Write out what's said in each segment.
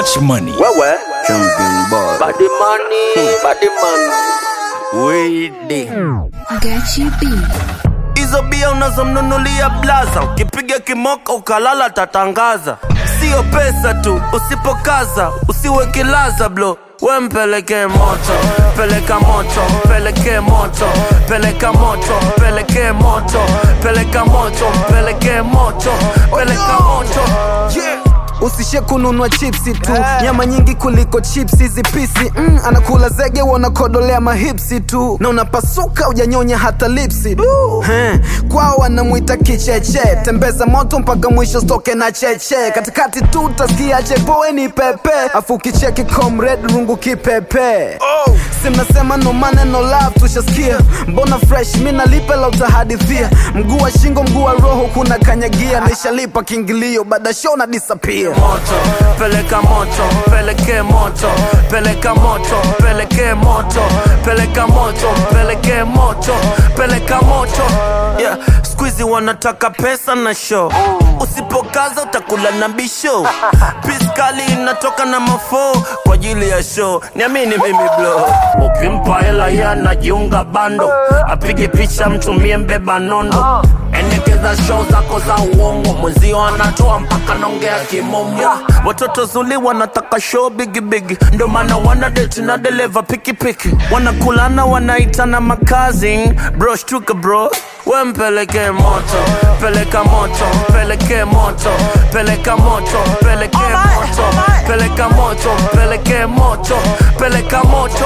much money. Wewe Champion boy. body money, body money. Wede. Gachi B. Hizo bia unazomnunulia blaza, ukipiga kimoka ukalala tatangaza. Sio pesa tu, usipokaza usiwe kilaza blo we mpeleke moto, peleka moto, peleke moto, peleka moto, peleke moto, peleka moto, peleke moto, peleka moto. Yeah. usishe kununua chipsi tu nyama nyingi kuliko chipsi hizi pisi mm, anakula zege wanakodolea mahipsi tu na unapasuka ujanyonya hata lipsi He, kwao wanamwita kicheche tembeza moto mpaka mwisho stoke na cheche katikati tu utasikia chepoeni pepe afu kicheki comrade rungu kipepe Oh. si mnasema no maneno love tushasikia mbona fresh mi nalipe la utahadithia mguu wa shingo mguu wa roho kuna kanyagia nishalipa kiingilio baada show na disappear moto peleka moto peleke moto peleka moto peleke moto peleka moto peleke moto peleka moto yeah. skuizi wanataka pesa na show usipokaza utakula na bisho piskali inatoka na mafo kwa ajili ya show niamini mimi blo ukimpa hela ye anajiunga bando apige picha mtumie mbeba nondo endekeza show zako za uongo mwenzio anatoa mpaka naongea kimomo watoto zuli wanataka show bigibigi ndo maana wana deti na deleva pikipiki wanakulana wanaitana makazi bro shtuka bro we mpeleke moto peleka moto peleke moto peleka moto peleke moto peleka moto peleke moto peleka moto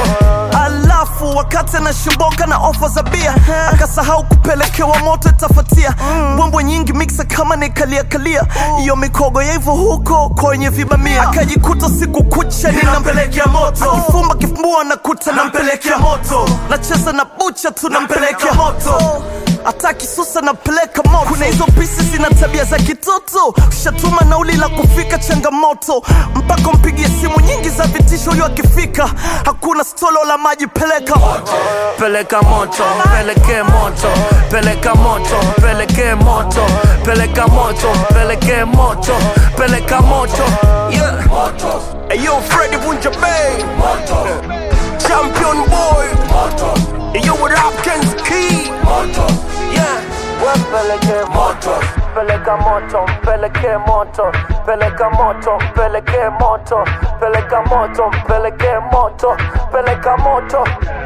alafu wakati anashimboka na ofa za bia akasahau kupelekewa moto itafatia mbwembwe nyingi miksa kama nikaliakalia iyo mikogo ya hivyo huko kwenye vibamia akajikuta siku kucha ninampelekea moto akifumba kifumbua nakuta nampelekea moto nacheza na bucha tu nampelekea moto hata kisusa napeleka moto kuna hizo pisi zina tabia za kitoto ushatuma nauli la kufika changamoto mpaka mpigie simu nyingi za vitisho huyo akifika hakuna stolo la maji peleka peleka moto peleke moto peleka moto peleke moto peleka moto peleke moto peleka moto yeah. Hey, yo Freddy Bunja Bay Champion boy Hey, yo with Hopkins Key yeah. Peleke moto peleka moto peleke moto peleka moto peleke moto peleka moto peleke moto peleka moto